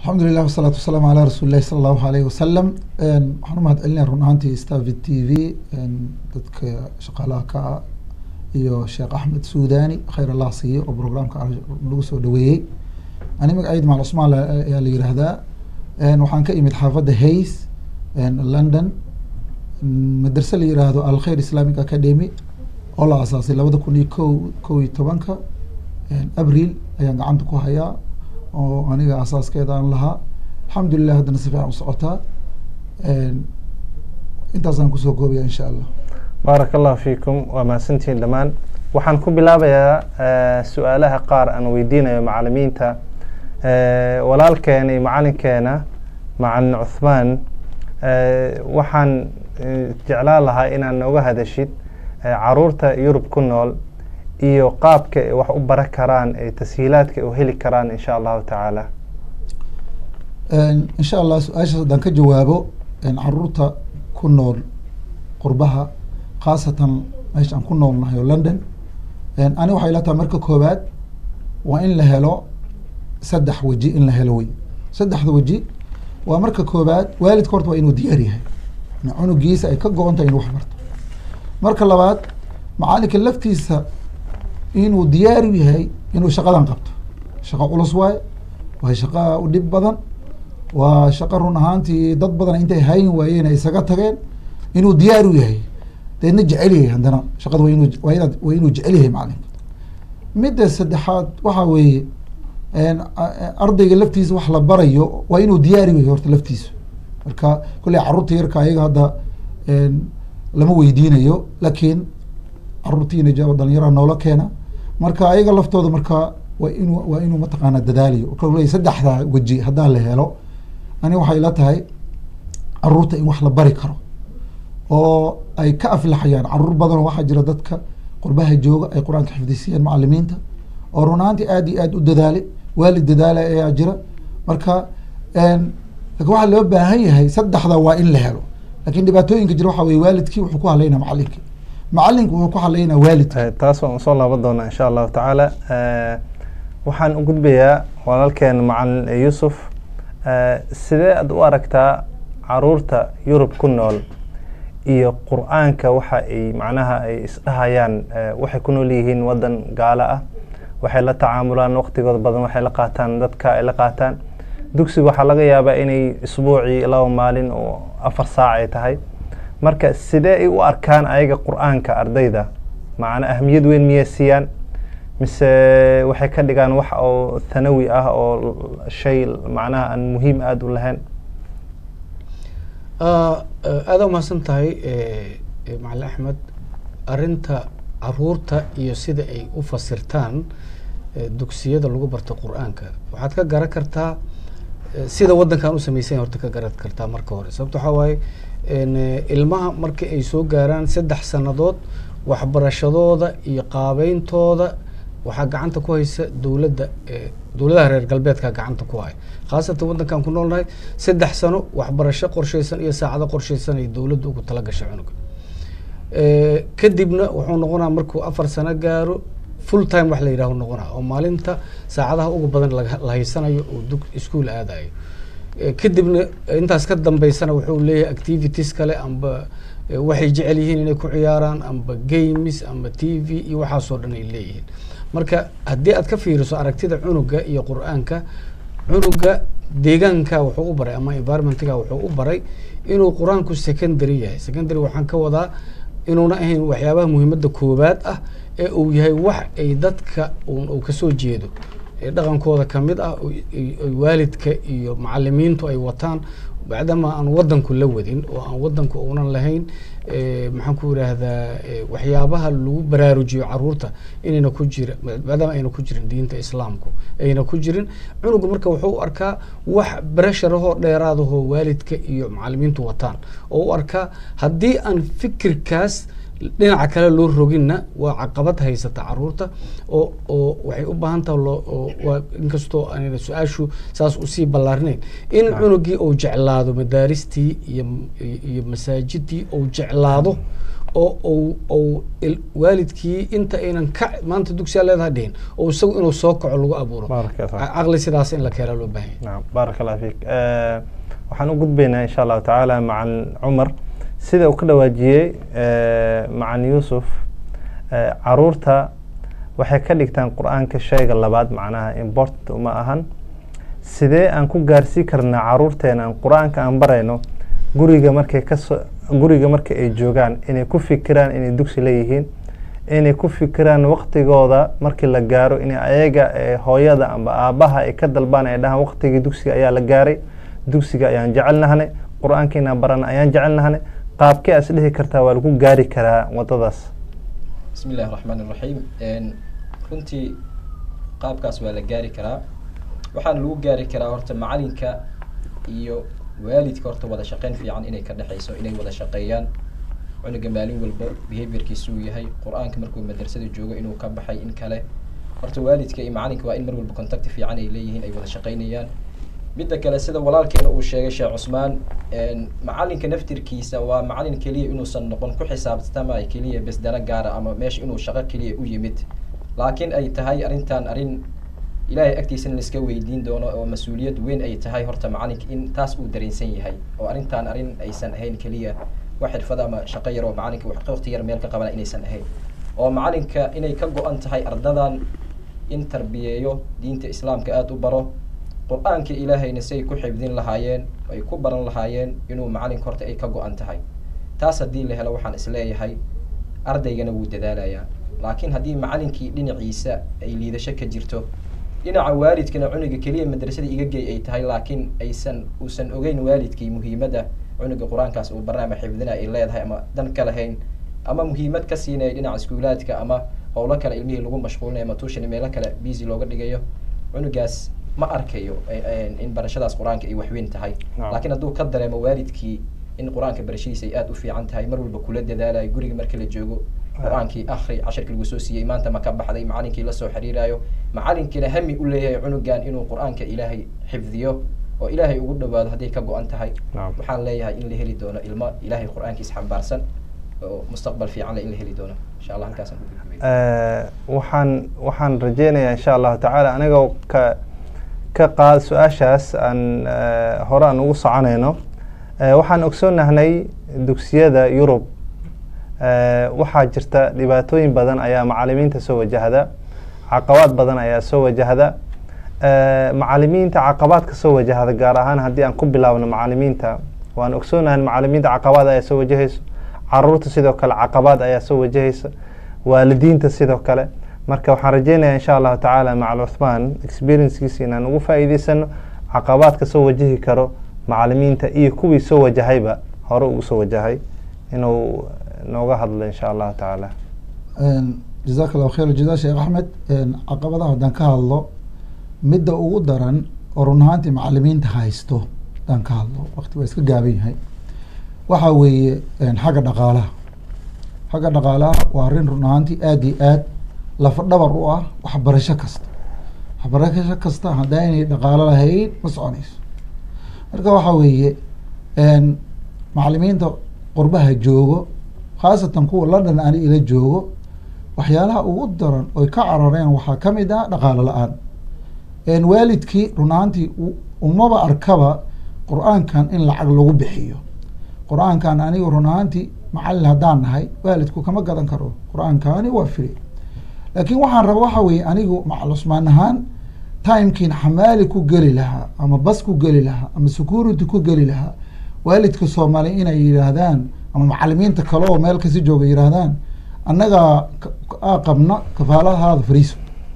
alxamdulilah wasalaatu wasalaamu calaa rasuuli lahi sala allahu aleyh wasalam waxaan u mahad celinaya run ahaantii stavi t v dadka shaqaalaha ka ah iyo sheekh axmed suudani khayr allah siiyo oo programka lagu soo dhaweeyey ani magacayda maal cusmaan ayaa la yiraahdaa waxaan ka imid xaafadda hays london madrase la yiraahdo alkhayr islamic academy oo la asaasay labada kun iyo ko kow iyo tobanka abril ayaan gacanta ku hayaa oo aniga asaaskeeda aan lahaa alxamdulilah haddana si fiican u socotaa intaasaan kusoo koobaya insha allah baarak allahu fiikum waa mahadsantihiin dhammaan waxaan ku bilaabayaa su-aalaha qaar aan weydiinayo macalimiinta walaalkeena iyo macalinkeena macalin cuthmaan waxaan jeclaan lahaa inaad nooga hadashid caruurta yurub ku nool iyo qaabka ay wax u baran karaan ee tashiilaadka ay u heli karaan insha allahu tacaala insha allah su-aashaas haddaan ka jawaabo caruurta ku nool qurbaha khaasatan meesha aan ku noolnahay oo london ani waxay la tahay marka koowaad waa in la helo saddex weji in la helo wey saddexda weji waa marka koowaad waalidka horta waa inuu diyaar yahay cunugiisa ay ka go-on tahay inuu wax barto marka labaad macalinka laftiisa inuu diyaar u yahay inuu shaqadan qabto shaqo culus waaye waa shaqa u dhib badan waa shaqo run ahaantii dad badan intay hayn waayeen ay isaga tageen inuu diyaar u yahay deedna jecel yahay haddana shaqada waa inuu waa inaad waa inuu jecel yahay macalinka midda saddexaad waxa weeye ardayga laftiisa wax la barayo waa inuu diyaar u yahay horta laftiisa marka kolley carruurta yarka ayaga hadda lama weydiinayo laakiin caruurtiina jaaba dhalinyaraha noola keena marka ayaga laftooda marka waa inuu waa inuu mataqaana dadaalayo kole saddexda weji haddaan la helo ani waxay la tahay caruurta in wax la bari karo oo ay ka aflaxayaan caruur badanoo waxaa jira dadka qurbaha jooga ay qur-aanka xifdisiyeen macalimiinta oo runaantii aad iyo aad u dadaale waalid dadaala ayaa jira marka lakin waxaa loo baahan yahay saddexda waa in la helo lakin dhibaatooyinka jira waxa weye waalidkii wuxuu ku hadlaynaa macalinkii macalinku wuxuu ku hadlaynaa waalidka taas waan usoo laaban doonaa insha allahu tacaala waxaan u gudbayaa walaalkeen macalin yuusuf sidee aad u aragtaa caruurta yurub ku nool iyo qur-aanka waxa ay macnaha ay isdhahayaan waxay ku nool yihiin wadan gaalo ah waxay la tacaamulaan waqtigooda badan waxay la qaataan dadka ay la qaataan dugsiga waxaa laga yaabaa inay isbuucii laba maalin oo afar saac ay tahay marka sidee ay u arkaan ayaga qur-aanka ardayda macna ahamiyad weyn miyay siiyaan mise waxay ka dhigaan wax oo thanawi ah oo shay macnaha aan muhiim aada u lahayn aada umahadsan tahay macalin axmed arinta caruurta iyo sida ay u fasirtaan dugsiyada lagu barto qur-aanka waxaad ka garan kartaa sida waddankan u sameysanya horta ka garan kartaa marka hore sababto waxaa waaye ilmaha marka ay soo gaaraan saddex sannadood waxbarashadooda iyo qaabeyntooda waxaa gacanta ku haysa dowladda dowladaha reer galbeedka gacanta ku haya khaasatan waddankan ku noolnahay saddex sano waxbarasho qorsheysan iyo saacado qorsheysan ay dowladda ugu tala gashay cunuga kadibna wuxuu noqonaa markuu afar sano gaaro full time wax la yidhaho noqonaa oo maalinta saacadaha ugu badan la haysanayo oo dug ischool aadayo kadibna intaas ka dambeysana wuxuu leeyahay activities kale amba waxay jecel yihiin inay ku ciyaaraan amba games amba t v iyo waxaasoo dhan ay leeyihiin marka haddii aad ka fiiriso aragtida cunuga iyo qur-aanka cunuga deegaanka wuxuu u baray ama environmentga wuxuu u baray inuu qur-aanku secondary yahay secondary waxaan ka wadaa inuuna ahayn waxyaabaha muhiimadda koowaad ah ee uu yahay wax ay dadka uu kasoo jeedo dhaqankooda kamid ah waalidka iyo macalimiintu ay wataan bacdama aan wadanku la wadin oo aan wadanku uunan lahayn maxaan ku yidhaahdaa waxyaabaha lagu baraarujiyo caruurta inayna ku jira maadaama ayna ku jirin diinta islaamku ayna ku jirin cunuga marka wuxuu u arkaa wax barasharahoo dheeraadahoo waalidka iyo macalimiintu wataan oo u arkaa haddii aan fikirkaas dhinaca kale loo roginna waa caqabad haysata caruurta oo oo waxay u baahan taha loo waa inkastoo aanayna su-aashu saas usii ballaarinayn in cunugii uu jeclaado madaaristii iyo iyo masaajidii uu jeclaado oo ou ou il- waalidkii inta aynan ka maanta dugsiyaa leedaha dhihin oo isagu inuu soo kaco lagu abuuro Baaraka Allah. Ca- caqli sidaas in la keena loo baahan yahay نعم بارك الله فيك آه waxaan u gudbaynaa insha allahu tacaala macan cumar sida uu ka dhawaajiyey eh, macan yuusuf eh, caruurta waxay ka dhigtaan qur-aanka shayga labaad macnaha important uma ahan sidee aan ku gaarsii karnaa caruurteena aan qur-aanka aan barayno guriga markay kasoo guriga marka ay joogaan inay ku fikiraan inay dugsi leeyihiin inay ku fikiraan waqtigooda markii la gaaro in ayaga eh, hooyada amba aabaha ay ka dalbaan ay dhahaan waqtigii dugsiga ayaa la gaaray dugsiga ayaan jecelnahnay qur-aanka inaan barana ayaan jecelnahnay qaabkee as dhihi kartaa waa lagu gaari karaa wadadaas bismi illahi raxmaan iraxiim Een, runtii qaabkaas waa la gaari karaa waxaana lagu gaari karaa horta macalinka iyo waalidka horta wada shaqeyn fiican inay ka dhexeyso inay wada shaqeeyaan cunuga maalin walba behaviorkiisu uu yahay qur-aanka markuu madrasada joogo inuu ka baxay in kale horta waalidka iyo macalinka waa in mar walba contact fiican ay leeyihiin ay wada shaqeynayaan midda kale sida walaalkeena uu sheegay sheekh cusmaan een, macalinka naftirkiisa waa macalin keliya inuusan noqon ku xisaabtamay keliya bes dana gaara ama meesha inuu shaqo keliya u yimid laakiin ay tahay arrintan arrin ilaahay agtiisana la iska weydiin doono oo mas-uuliyad weyn ay tahay horta macalinka in taas uu dareensan yahay oo arrintan arrin aysan ahayn keliya wax xirfada ama shaqo yar oo macalinka wax waqti yar meel ka qabana inaysan ahayn oo macalinka inay ka go-an tahay ardadan in tarbiyeeyo diinta islaamka aada u baro qur-aanka ilaahayna si ay ku xifdin lahaayeen ay ku baran lahaayeen inuu macalinka horta ay ka go-an tahay taas haddii la helo waxaan isleeyahay ardaygana wuu dadaalayaa laakiin haddii macalinkii dhinaciisa ay liidasho ka jirto dhinaca waalidkana cunuga keliya madrasada iga gey ay tahay laakiin aysan uusan ogeyn waalidkii muhiimadda cunuga qur-aankaas uu barnaama xifdina ay leedahay ama dan ka lahayn ama muhiimad ka siinaya dhinaca iskuulaadka ama howlo kale ilmihii lagu mashquulinayo ama tuushan meelo kale busy looga dhigayo cunugaas ma arkayo eh, eh, in barashadaas qur-aanka ay waxweyn tahay Naam. laakiin hadduu ka dareemo waalidkii in qur-aanka barashadiisa ay aada u fiican tahay mar walba kula dadaalayo guriga marka la joogo qur-aankii akhri casharkii lagu soo siiyey maanta ma ka baxday macalinkii lasoo xiriirayo macalinkiina hami u leeyahay cunugan inuu qur-aanka ilaahay xifdiyo oo ilaahay ugu dhawaado hadday ka go-an tahay Naam. waxaan leeyahay in la heli doono ilmo ilaahay qur-aankiisa xambaarsan oo mustaqbal fiican leh in la heli doono insha allah halkaasaan ku gudbay Eh, waxaan waxaan rajeynayaa insha allahu tacaala anigoo ka ka qaad su-aashaas aan eh, hore aan ugu soconayno Eh, waxaan ogsoonahnay dugsiyada yurub eh, waxaa jirta dhibaatooyin badan ayaa macalimiinta soo wajahda caqabaad badan ayaa soo wajahda Eh, macalimiinta caqabaadka soo wajahda gaar ahaan haddii aan ku bilaabno macalimiinta waan ogsoonahay macalimiinta caqabaad ayaa soo wajahayso caruurta sidoo kale caqabaad ayaa soo wajahaysa waalidiinta sidoo kale marka waxaan rajeynayaa insha allahu tacaala macal cuthmaan experiencekiisa inaan ugu faa'iideysano caqabaadka soo wajahi karo macalimiinta iyo kuwii soo wajahayba hore ugu soo wajahay inuu nooga hadlo insha allahu tacaala jazaak allahu khayr jazaa sheekh axmed caqabadaha haddaan ka hadlo midda ugu daran oo run ahaantii macalimiinta haysto haddaan ka hadlo waqti waa iska gaaban yahay waxaa weeye xagga dhaqaalaha xagga dhaqaalaha waa arrin run ahaantii aada iyo aad lafa dhabar u ah waxbarasho kasta waxbarasho kasta haddaa inay dhaqaalo lahayn ma soconayso marka waxaa weeye macalimiinta qurbaha joogo khaasatan kuwa london ani ila joogo waxyaalaha ugu daran oy ka carareen waxaa ka mid ah dhaqaalo la-aan waalidkii run ahaantii umaba arkaba qur-aankan in lacag lagu bixiyo qur-aankan aniga run ahaantii macalin haddaan nahay waalidku kama gadan karo qur-aankani waa firi laakiin waxaan raba waxa weeye anigu macal cusmaan ahaan timekiin xamaali ku geli lahaa ama bas ku geli lahaa ama security ku geli lahaa waalidka soomaaliya inay yidhaahdaan ama macalimiinta kale oo meel kasi jooga yidhaahdaan annagaa a qabna kafaaladahaada fariiso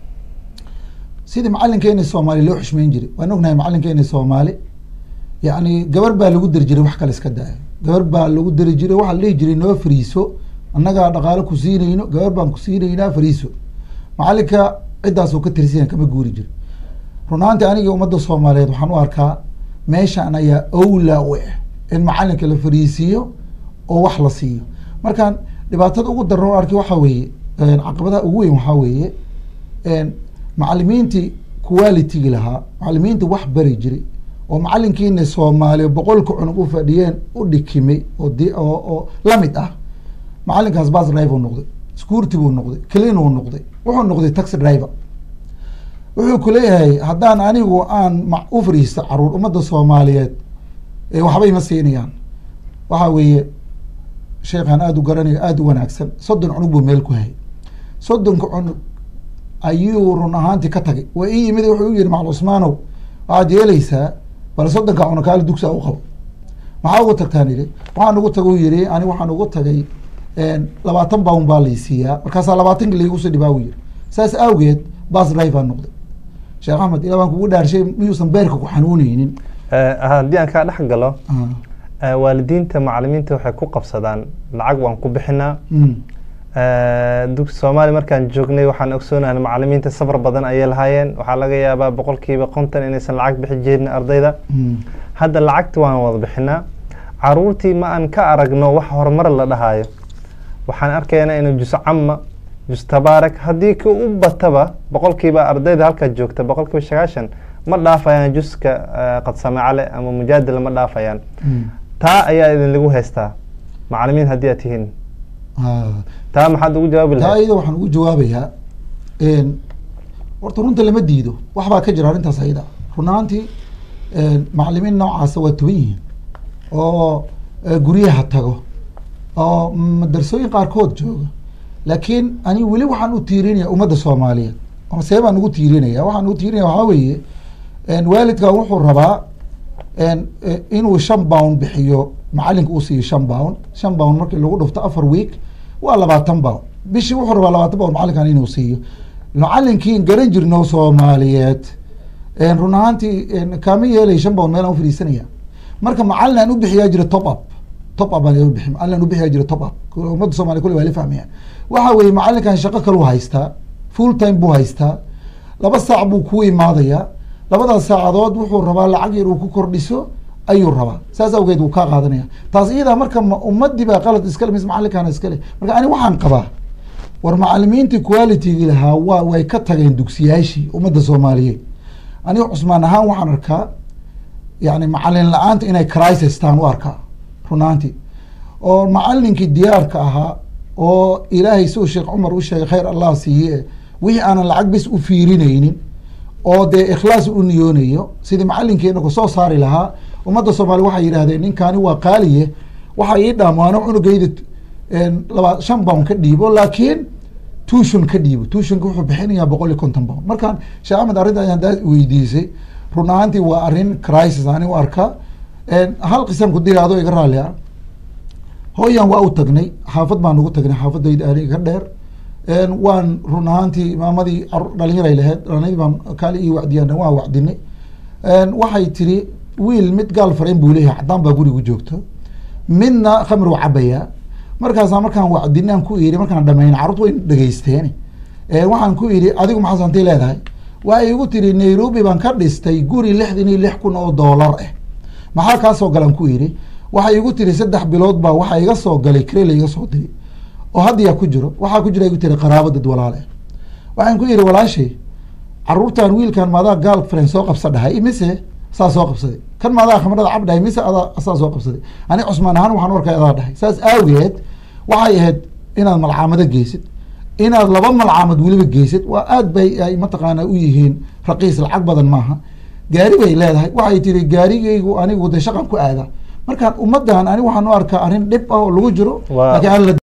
sidii macalinkeena soomaali loo xushmeyn jiray waan ognahay macalinkeena soomaali yacni gabar baa lagu dari jiray wax kale iska daaya gabar baa lagu dari jiray waxaa la dhihi jiray noo fariiso annagaa dhaqaalo ku siinayno gabar baan ku siinaynaa fariiso macalinka ciddaasoo ka tirsiyan kama guuri jiro run ahaantii aniga ummadda soomaaliyeed waxaan u arkaa meeshaan ayaa owlaa u ah in macalinka la fariisiiyo oo wax la siiyo markaan dhibaatada ugu daran arkay waxaa weeye caqabadaha ugu weyn waxaa weeye macalimiintii qualitigi lahaa macalimiinta wax bari jiray oo macalinkiina soomaaliya boqolka cunug u fadhiyeen u dhikimay oo d oo lamid ah macalinkaas bus drive uu noqday security buu noqday clean uu noqday wuxuu noqday taxi driver wuxuu ku leeyahay haddaan anigu aan ma u fariisto caruur ummadda soomaaliyeed ee waxba ima siinayaan waxa weeye sheekhaan aada u garanayo aada u wanaagsan soddon cunug buu meel ku hayay soddonka cunug ayuu run ahaantii ka tagay waa ii yimid wuxuu u yihi macal cusmaanow waxaad yeeleysaa bal soddonka cunug kaali dugsia u qabo maxaa ugu tagtaan idhi waxaan ugu taga u yihi ani waxaan ugu tagay labaatan bawn baa laysiiyaa markaasaa labaatanki laiguso dhibaa u yihi saas awgeed bas drive aan noqday sheekh axmed ilaa baan kugu dhaarshay miyuusan beerka ku xanuuneynin haddii aan kaa dhex galo waalidiinta macalimiinta waxay ku qabsadaan lacag waan ku bixinaa dugsi soomaaliya markaan joognay waxaan ogsoonahay macalimiinta safar badan ayay lahaayeen waxaa laga yaabaa boqolkiiba konton inaysan lacag bixi jirin ardayda hadda lacagta waan wada bixinaa caruurtii ma aan ka aragno wax horumar la dhahayo waxaan arkaynaa inuu jus cama jus tabaarak haddii ki u bataba boqolkiiba ardayda halkaa joogta boqolkiiba sagaashan ma dhaafayaan juska qadsamacale ama mujaadila ma dhaafayaan taa ayaa idin lagu haystaa macalimiin haddii aad tihiin taa maxaad ugu jawaabi taa lahayd iyada waxaan ugu jawaabayaa horta runta lama diido wax baa ka jira arrintaas ayada run ahaantii macalimiin noocaasa waa toban yihiin oo eh, guryaha tago oo madarsooyin qaarkood jooga laakiin ani weli waxaan u tiirinaya ummadda soomaaliyeed ama see baan ugu tiirinaya waxaan ugu tiirinaya waxaa weeye waalidkan wuxuu rabaa en, eh, inuu shan bound bixiyo macalinka uu siiyo shan bound shan bound markii lagu dhufto afar week waa labaatan bound bishii wuxuu rabaa labaatan bound macalinkan inuu siiyo macalinkii garan jirno soomaaliyeed en, run ahaantii en, kaama yeelay shan bound meelaan ufadhiisanaya marka macalin aan u bixiyaa jira top up top up baan u bixi macalin aan u bixiyaa jira top up ummadda soomaaliya kulli waa la fahmayaan waxa weeye macalinkan shaqo kaluu haystaa full time buu haystaa laba saac buu ku imaadayaa labadaas saacadood wuxuu rabaa lacag yar uu ku kordhiso ayuu rabaa saas awgeed wuu kaa qaadanaya taas iyadaa marka ma ummadii baa qalad iskale mise macalinkaana iskale marka ani waxaan qabaa war macalimiintii qualitygii lahaa waa way ka tageen dugsiyaashii ummadda soomaaliyeed aniga cusmaan ahaan waxaan arkaa yani macalin la-aanta inay crisis taan u arkaa runaantii oo macalinkii diyaarka ahaa oo ilaahay suu sheekh cumar u sheegay khayr allah siiye wixii aanan lacag bis u fiirineynin oo dee ikhlaas u niyoonayo sidii macalinkeena ku soo saari lahaa ummadda soomaaliya waxay yidhahdeen ninkaani waa qaaliye waxa ii dhaamaano cunugayda laba shan bound ka dhiibo laakiin tuushon ka dhiibo tuushonka wuxuu bixinayaa boqol iyo konton bound markaan sheekh axmed arrinta ayaan daa weydiisay run ahaantii waa arrin crisis ani u arkaa hal qisan ku diri adoo iga raalli ah hooyan waa u tagnay xaafad baan ugu tagnay xaafadayda aniga ka dheer waan run ahaantii imaamadii caruur dhalinyaray lahayd dhalinyaradii baan kaali ii wacdiyaan waan wacdinay waxay tiri wiil mid gaal farayn buu leeyahay caddaan baa gurigu joogto midna khamri u cabayaa markaasaa markaan wacdinaan ku iri markaan dhamayn carruurta way dhegeysteen waxaan ku idhi adigu maxaas hantay leedahay waxay igu tiri nairobi baan ka dhistay guri lixdan iyo lix kun oo doolar ah maxaa kaa soo galan ku idhi waxay igu tiri saddex bilood baa waxaa iga soo galay krela iga soo diri oo haddiyaa ku jiro waxaa ku jira igu tiri qaraabo dad walaale waxaan ku idhi walaashay caruurtan wiilkan maadaa gaal friend soo qabsa dhahay mise saa soo qabsaday kan maadaa khamrada cab dhahay mise adaa saa soo qabsaday ani cusmaan ahaan waxaan u arkay adaa dhahay saas aageed waxay ahayd inaad malcaamado geysid inaad laba malcaamad weliba geysid waa aad bay ay mataqaana u yihiin raqiis lacag badan maaha gaari bay leedahay waxay tiri gaarigaygu anigu de shaqan ku aada markaan ummaddan ani waxaan u arkaa arrin dhib ah oo lagu jiro Waa- laakiin aan la